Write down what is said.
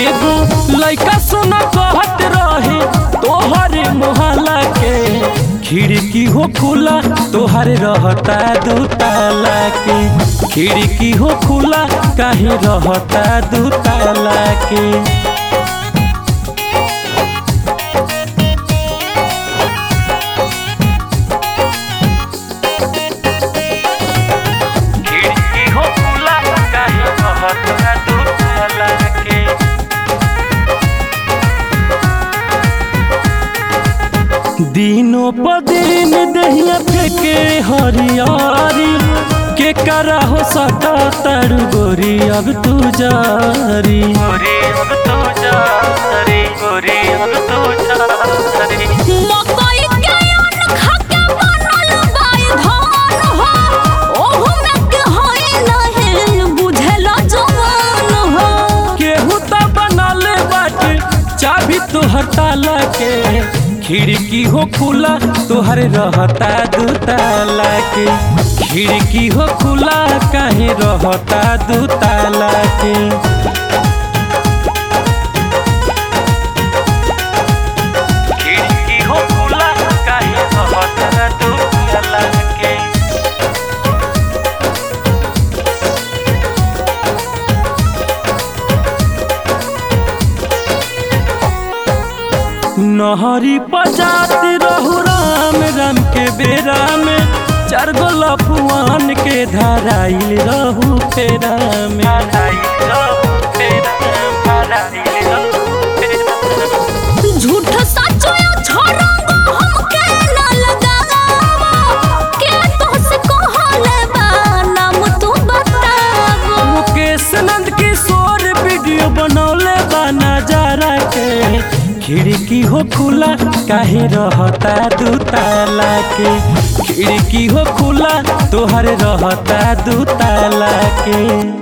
एगो लइका सुना कहत रहे तोहर मोहल्ला के खिड़की हो खुला तोहर रहता दू ताला के खिड़की हो खुला काहे रहता दू ताला के खिड़की हो खुला काहे रहता दू ताला के दिनों प दिन दहिया फेके हरियारी के करा हो सटा तड़ गोरी अब तू जारी गोरी अब तू जारी गोरी अब तू जारी मकई के अन्न खा के बनल बाई धान हो ओहु में के होई नहीं बुझेला जवान हो केहू त बनले बाटे चाबी तोहर ताला के खिड़की हो खुला तोहर रहता दू ताला के खिड़की हो खुला काहे रहता दू ताला के खिड़की हो खुला काहे रहता दू ताला के नहरी पजाती रहू राम राम के बेरा में चार गो लफुआन के धराइल रहू फेरा में झूठ सच छोड़ंगो हमके ना लगावा के तोहसे कहले बा नाम तू बतावा मुकेश नंद किशोर वीडियो बनौले बा नजारा के खिड़की हो खुला काहे रहता दू ताला के खिड़की हो खुला तोहर रहता दू ताला के